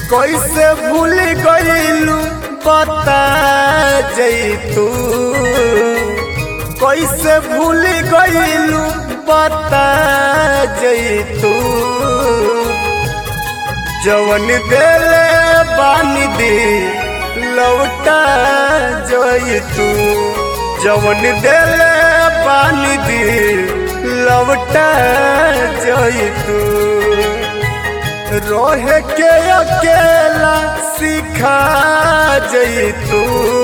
कैसे भूल गईलू बता जैतू कैसे भूल गईलू बता जैतू जवन देले बानी दी लौटा जैतू जवन देले बानी दी लौटा जैतू रोहे के अकेला सिखा जैतू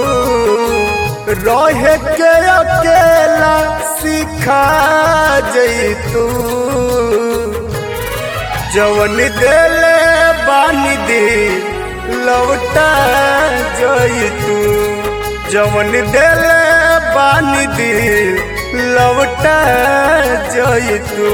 रोहे के अकेला सिखा जैतू जवन देले बानी दे लौटा जैतू जवन देले बानी दे लौटा जैतू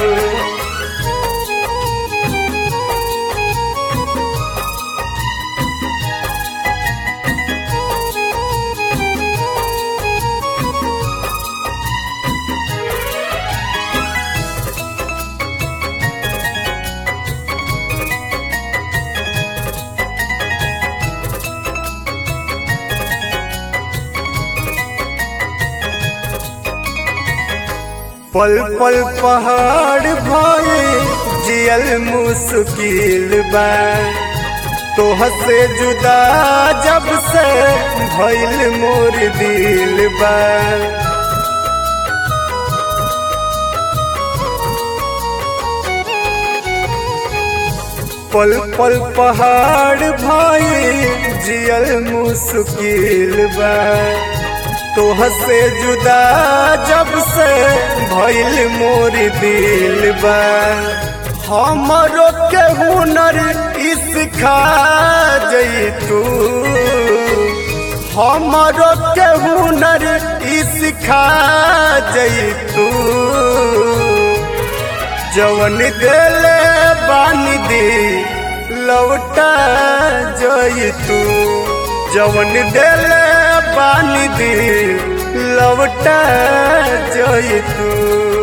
पल पल पहाड़ भाई जियल मुश्किल बा तोह से जुदा जब से भइल मोर दिल बा पल पल पहाड़ भाई जियल मुश्किल बा तोह से जुदा जब से भइल मोर दिल बा हमरो के हुनर इसखा जैतू हमरो के हुनर इसखा जैतू जवन देले बानी दे लौटा जैतू जवन देले बानी दे लौटा जैतू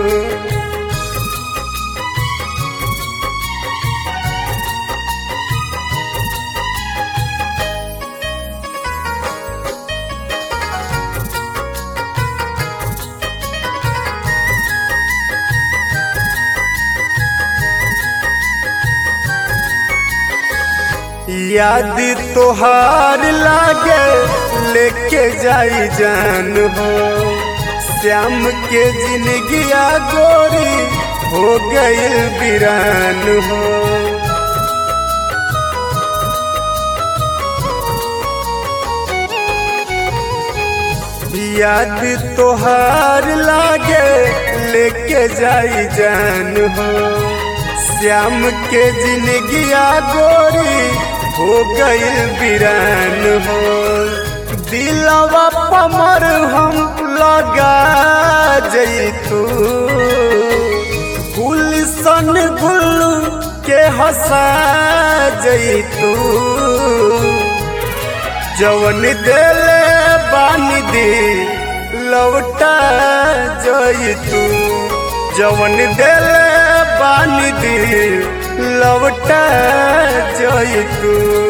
याद तोहार लागे लेके जाई जान हो श्याम के जिंदगिया गोरी हो गई वीरान हो याद तोहार लागे लेके जाई जान हो श्याम के जिंदगिया गोरी हो गई वीरान हो दिलवा पमर हम लगा जैतू गुलशन गुल्लू के हंसा जैतू जवन देले बानी दे लौटा जैतू जवन देले बानी दे लौटा जैतू